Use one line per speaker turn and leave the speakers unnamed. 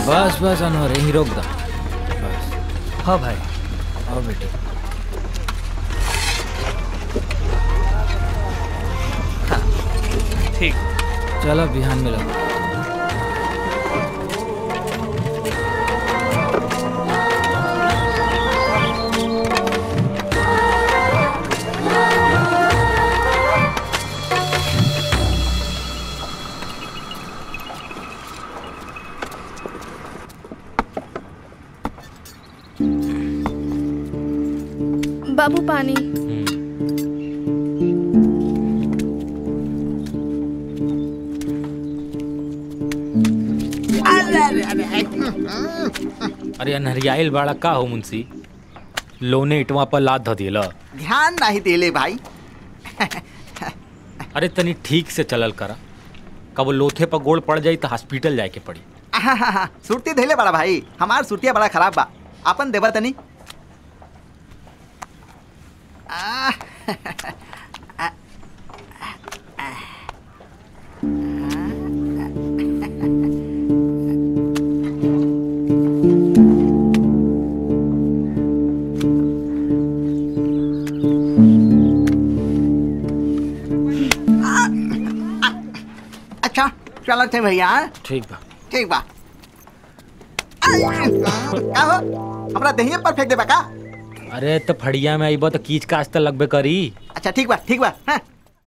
बस बस अनवर यहीं रोक दो बस
हाँ भाई
आओ बेटी
ठीक
चलो बिहान मिलो
बाबू पानी
अरे अनहरियाइल बाड़ा का हो मुंशी लोने इटवा पर लाद ध दिला
ध्यान नहीं देले भाई
अरे तनी ठीक से चलल करा कब लोथे पर गोड़ पड़ जाई तो हॉस्पिटल जाए के पड़ी
आहाहा, सुरती धैले बड़ा भाई हमार सुरतिया बड़ा खराब बा अपन देवर तनी आह, अच्छा चलो थे भैया हाँ?
ठीक बा
ठीक बा का हो हमरा दहिया पर फेंक देबा का
अरे तो फड़िया में आईबा तो कीच काच तो लगबे करी
अच्छा ठीक बा ठीक बा हाँ